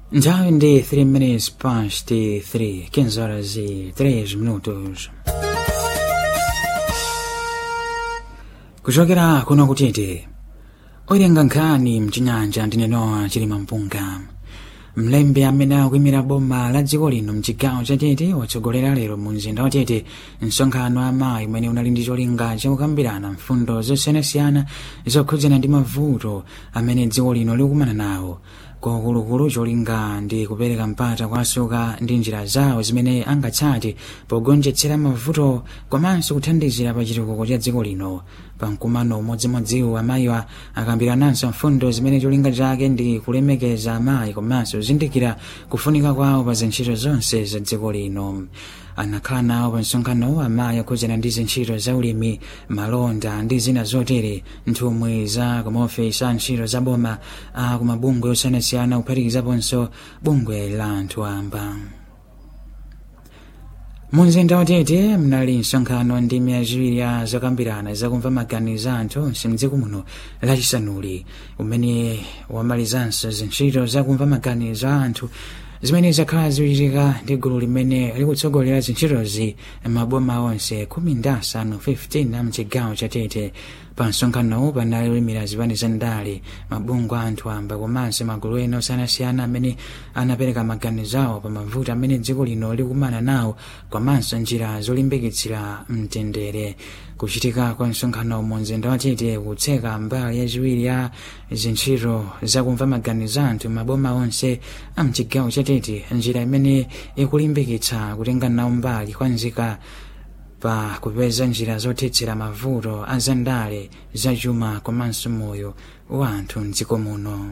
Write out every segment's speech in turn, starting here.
Nthawi ndi 3 minutes past 3, 15 horas e 3 minutos. kuchokera kuno kutete oyilenga nkhani mchinyanja ndine Noah chilima mpunga mlembi amene akuyimira boma la dziko lino mchigawo cha tete watsogolera lero mu mzinda wa tete msonkhano wa mayi umene unali ndi cholinga chakukambirana mfundo zosiyanasiyana zokhudzana ndi mavuto amene dziko lino likumana nawo kwaukuluakulu cholinga ndi kupereka mpata kwa asuka ndi njira zawo zimene angatsate pogonjetsera mavuto komanso kuthandizira pa chitukuko cha dziko lino pamkumano umodzimodziwo amayiwa akambirananso mfundo zimene cholinga chake ndi kulemekeza amayi komanso kuzindikira kufunika kwawo pa zintchito zonse za dziko lino anakhala nawo pa msonkhanowo amayi akhudzana ndi zintchito za ulimi malonda ndi zina zotere nthumwi za kumaofesi a ntchito za boma a kumabungwe osiyanasiyana kuphatikizaponso bungwe la anthu amba mumzinda watete mnali msonkhano ndi miyaziwiri ya zokambirana zakumva maganizo anthu onse mdziko muno lachisanuli umene wamalizanso zintchito zakumva maganizo a anthu zimene zakhala zikuchitika ndi gulu limene likutsogolera zintchitozi maboma onse khumi ndi asanu 15 a mchigawo cha tete pa msonkhanowu panali olimira zipani za ndale mabungwe a anthu amba komanso magulu ena osiyanasiyana amene anapereka maganizo awo pa mavuto amene dziko lino likumana nawo komanso njira zolimbikitsira mtendere kuchitika kwa msonkhano mu mzinda wa tete kutseka mbali yachiwiri ya zintchito zakumva maganizo anthu maboma onse a mchigawo cha tete njira imene ikulimbikitsa kutenga nawo mbali kwa nzika pa kupeza njira zothetsera mavuto a zandale zachuma komanso moyo wa anthu mdziko muno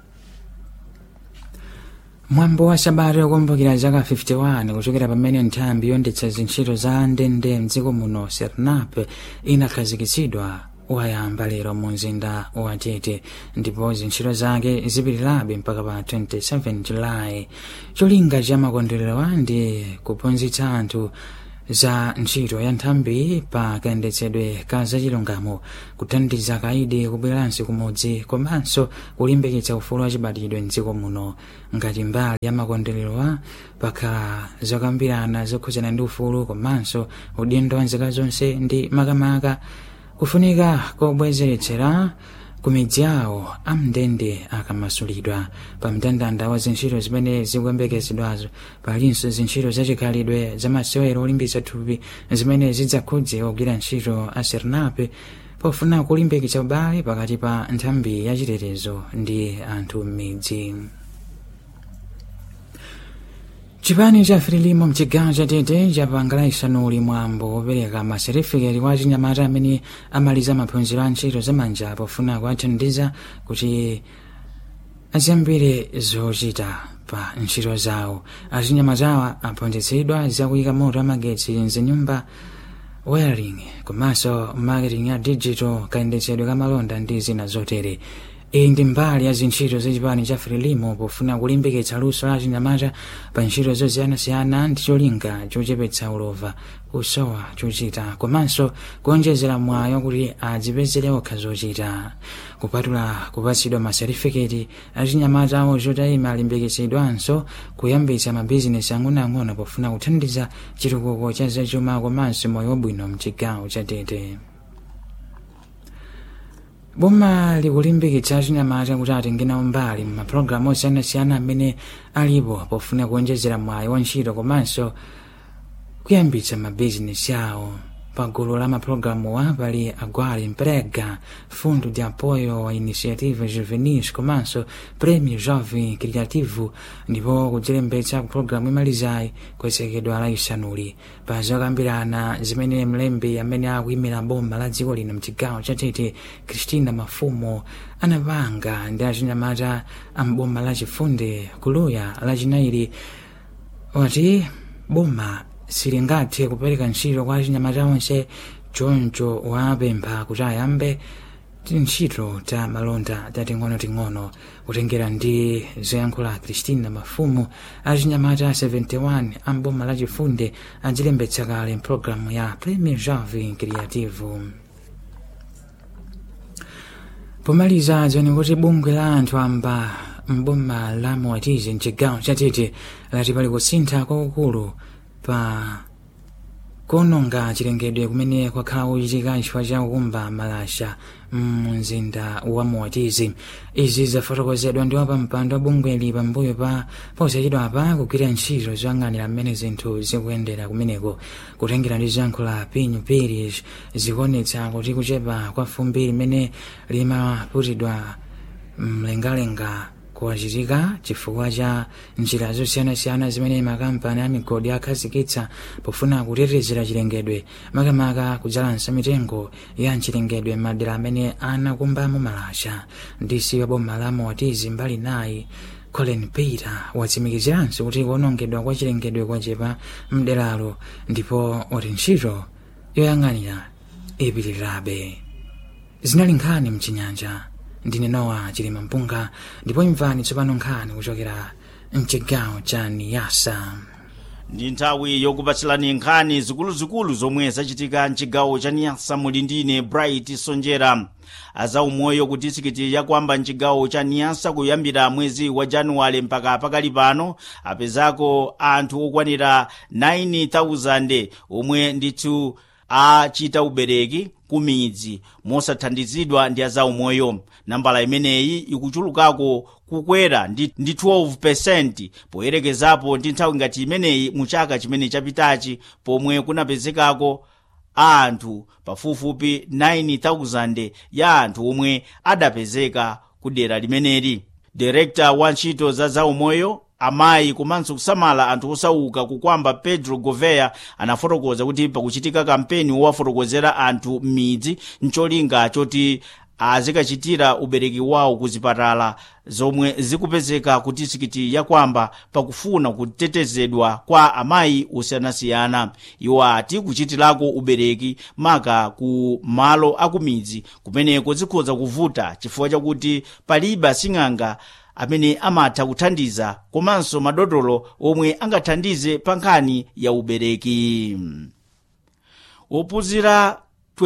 mwambo wa sabata yokumbukira zaka 51 kuchokera pamene nthambi yondetsa zintchito za ndende mdziko muno sernap inakhazikitsidwa wayamba lero mu mzinda wa tete ndipo zintchito zake zipitirabe mpaka pa 27 julayi cholinga cha makondwerero ndi kuphunzitsa anthu za ntchito ya nthambi pa kayendetsedwe ka zachilungamo kuthandiza kaidi kubweranso kumudzi komanso kulimbikitsa ufulu wachibadidwe mdziko muno ngati mbali ya makondwererowa pakhala zokambirana zokhudzana ndi ufulu komanso udindo wa nzika zonse ndi makamaka kufunika kobwezeretsera kumidzi yawo amndende akamasulidwa pa mndandanda wa zintchito zimene zikuyembekezedwazo palinso zintchito zachikhalidwe zamasewero olimbitsa thupi zimene zidzakhudze ogwira ntchito a sernape pofuna kulimbikitsa ubale pakati pa nthambi yachitetezo ndi anthu m'midzi chipani cha frelimo mchigawo cha tete chapanga laisanuli mwambo wopereka maserifiketi kwa chinyamata amene amaliza maphunziro a ntchito zamanja pofuna kuwathandiza kuti aziyambire zochita pa ntchito zawo achinyamatawa aphunzitsidwa zakuyika moto amagetsi mzinyumba wiring komanso marketing ya digital kayendetsedwe kamalonda ndi zina zotere iyi ndi mbali ya zintchito zachipani cha frelimo pofuna kulimbikitsa luso la chinyamata pa ntchito zosiyanasiyana ndi cholinga chochepetsa ulova kusowa chochita komanso kuonjezera mwayo kuti adzipezere okha zochita kupatula kupatsidwa maserifiketi achinyamata awo zotayima alimbikitsidwanso kuyambitsa mabizinesi ang'onoang'ono pofuna kuthandiza chitukuko cha zachuma komanso moyo wabwino mchigawo cha tete boma likulimbikitsa achinyamata kuti atenge nawo mbali mapulogalamu osiyanasiyana amene alipo pofuna kuonjezera mwayi wa ntchito komanso kuyambitsa mabizinesi awo pagulu la mapulogalamuwa pali agwali mprega fundo de apoio a iniciativa juvenis komanso prêmio jovem criativo ndipo kudzilembetsa ku pulogalamu imalizayi kuyesekedwa la isanuli pa zokambirana zimene mlembi amene akuyimira boma la dziko lino mchigawo cha tete christina mafumo anapanga ndi achinyamata amboma la chifunde kuluya lachinayi wati boma silingathe kupereka ntchito kwa achinyamata onse choncho wapempha kuti ayambe tintchito ta malonda tating'onoting'ono kutengera ndi zoyankhula christina mafumu achinyamata 71 amboma lachifunde adzilembetsa kale mpulogalamu ya premier jovem creative pomaliza dziwani kuti bungwe la anthu amba mboma la moatizi mchigawo chatete lati pali kusintha kwakukulu pa kuononga chilengedwe kumene kwakhala kuchitika chifukwa cha kukumba malasha mumzinda wa moatizi izi zafotokozedwa ndi wapampando wa bungweli pambuyo pa posachedwa pa kugwira ntchito zoyang'anira mmene zinthu zikuyendera kumeneko kutengera ndi zankho la pinyu parish zikuonetsa kuti kuchepa kwa fumbi limene limaputidwa mlengalenga kuwachitika chifukwa cha njira zosiyanasiyana zimene makampani a migodi akhazikitsa pofuna kutetezera chilengedwe makamaka kudzalansa mitengo ya chilengedwe madera amene anakumbamo malasha ndisi wa boma la moatizi mbali nayi colin peter watsimikiziranso kuti kuonongedwa kwa chilengedwe kwachepa mderalo ndipo wati ntchito yoyang'anira ipitirirabe zinali nkhani mchinyanja ndine nowa chilima mpunga ndipo imvani tsopano nkhani kuchokera mchigawo cha niyasa ndi nthawi yokupatsilani nkhani zikuluzikulu zomwe zachitika mchigawo cha niyasa muli ndine bright sonjera azaumoyo ku disikiti yakwamba mchigawo cha niyasa kuyambira mwezi wa januwale mpaka pakali pano apezako anthu okwanira 9000 omwe ndithu achita ubereki kumidzi mosathandizidwa ndi azaumoyo nambala imeneyi ikuchulukako kukwera ndi, ndi 12 poyerekezapo ndi nthawi ngati imeneyi mu chaka chimene chapitachi pomwe kunapezekako anthu pafupifupi 9000 ya anthu omwe adapezeka ku dera limeneli direkta wa ntchito za zaumoyo amayi komanso kusamala anthu osauka kukwamba pedro govea anafotokoza kuti pakuchitika kampeni wowafotokozera anthu m'midzi mcholinga choti azikachitira ubereki wawo ku zipatala zomwe zikupezeka ku disikiti yakwamba pakufuna kutetezedwa kwa amayi osiyanasiyana iwo ati kuchitirako ubereki maka ku malo akumidzi kumeneko zikhoza kuvuta chifukwa chakuti palibe asing'anga amene amatha kuthandiza komanso madotolo omwe angathandize pa nkhani ya ubereki ophunzira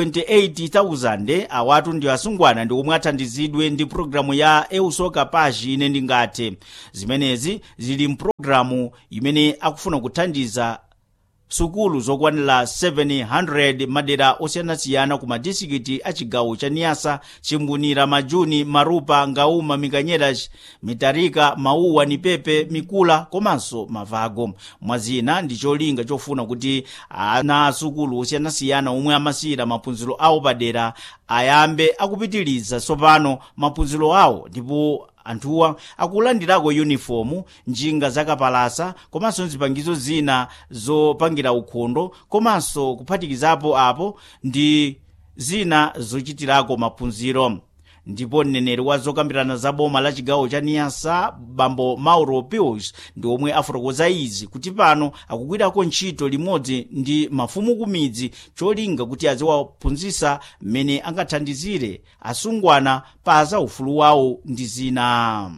28,000 awatu ndi asungwana ndi omwe athandizidwe ndi pulogalamu ya eusoka pashi ine ndingathe zimenezi zili mpulogalamu imene akufuna kuthandiza sukulu zokwanira 700 madera osiyanasiyana ku madisikiti a chigawo cha niyasa chimbunira majuni marupa ngauma mikanyera mitarika mauwa nipepe mikula komanso mavago mwazina ndi cholinga chofuna kuti ana asukulu osiyanasiyana omwe amasiyira maphunziro awo padera ayambe akupitiriza tsopano maphunziro awo ndipo anthuwa akulandirako yunifomu njinga zakapalasa komanso zipangizo zina zopangira ukhondo komanso kuphatikizapo apo ndi zina zochitirako maphunziro ndipo mneneri wa zokambirana za boma la chigawo cha niyasa bambo mauro pius ndi omwe afotokoza izi kuti pano akugwirako ntchito limodzi ndi mafumu kumidzi cholinga kuti aziwaphunzitsa mmene angathandizire asungwana pa zaufulu wawo ndi zina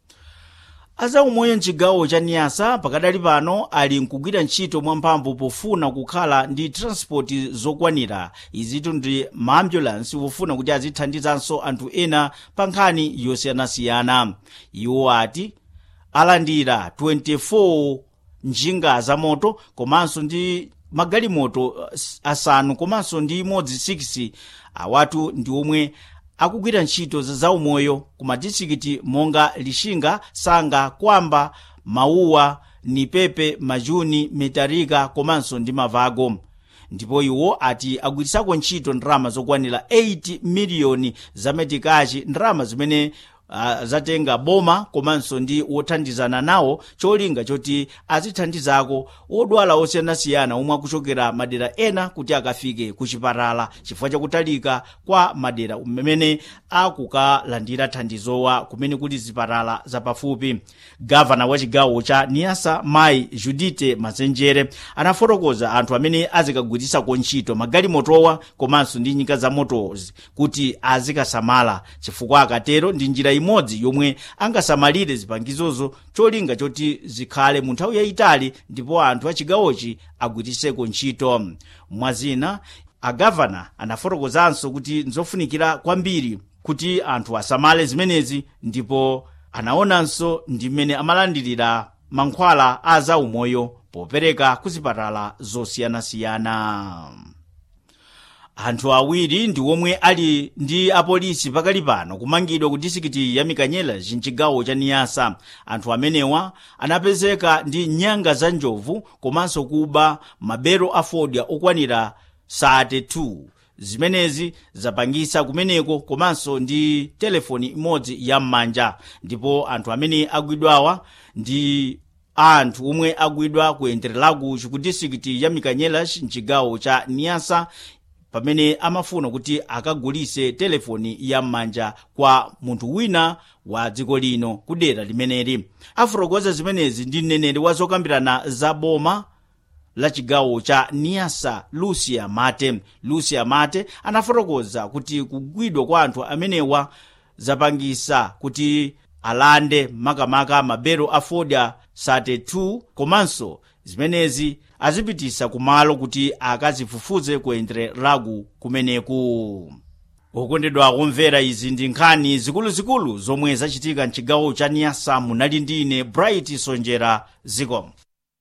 azaumoyo mchigawo cha niyasa pakadali pano ali nkugwira ntchito mwamphamvu pofuna kukhala ndi transport zokwanira izitu ndi maambulansi wofuna kuti azithandizanso anthu ena pa nkhani yosiyanasiyana iwo ati alandira 24 njinga za moto komanso ndi magalimoto asanu komanso ndi imodzi 6 awatu ndi omwe akugwira ntchito zaumoyo ku madistrikiti monga lixinga sanga kwamba mauwa nipepe majuni metarika komanso ndi mavago ndipo iwo ati agwirisako ntchito ndalama zokwanira 8 miliyoni za metikachi ndalama zimene uh, zatenga boma komanso ndi wothandizana nawo cholinga choti azithandizako odwala osiyanasiyana omwe akuchokera madera ena kuti akafike ku chipatala chifukwa chakutalika kwa madera mmene akukalandira thandizowa kumene kuli zipatala zapafupi gavana wa chigawo cha niyasa mayi judite mazenjere anafotokoza anthu amene azikagwirisako ntchito magalimotowa komanso ndi nyika za motozi kuti azikasamala chifukwa akatero ndi njira imodzi yomwe angasamalire zipangizozo cholinga choti zikhale mu nthawi yayitali ndipo anthu a chigawochi agwiriseko ntchito mwazina agavana anafotokozanso kuti nzofunikira kwambiri kuti anthu asamale zimenezi ndipo anaonanso ndi mmene amalandirira mankhwala a zaumoyo popereka ku zipatala zosiyanasiyana anthu awiri ndi omwe ali ndi apolisi pakali pano kumangidwa ku disikiti ya mikanyela mchigawo cha niyasa anthu amenewa anapezeka ndi nyanga za njovu komanso kuba mabero a fodya okwanira sate 2 zimenezi zapangisa kumeneko komanso ndi telefoni imodzi ya m'manja ndipo anthu amene agwidwawa ndi anthu omwe agwidwa ku entrelago ku disikiti ya mikanyela mchigawo cha niyasa pamene amafuna kuti akagulise telefoni ya m'manja kwa munthu wina wa dziko lino ku dera limeneli afotokoza zimenezi ndi mneneri wa zokambirana za boma la chigawo cha niyasa lucia mate lucia mate anafotokoza kuti kugwidwa kwa anthu amenewa zapangisa kuti alande makamaka mabero a fodya sate 2 komanso zimenezi azipitisa kumalo kuti akazifufuze ku entrelago kumeneku okondedwa kumvera izi ndi nkhani zikuluzikulu zomwe zachitika mchigawo cha niyasa munali ndi ine bright sonjera zikomo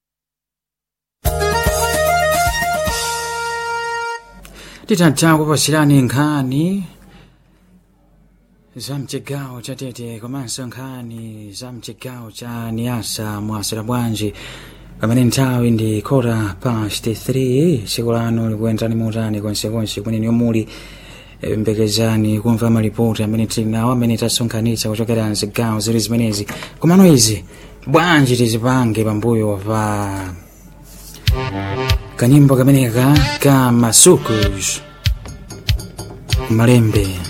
titatha kupasirani nkhani za mchigawo cha tete komanso nkhani za mchigawo cha niyasa mwasira bwanji pamene nthawi ndi kota past 3 tsiku lanu likuyenderani motani konsekonse kumene muli mbekezani kumva malipoti amene tili nawo amene tasonkhanitsa kuchokera mzigawo zili zimenezi komano izi bwanji tizipange pambuyo pa kanyimbo kameneka ka masukus malembe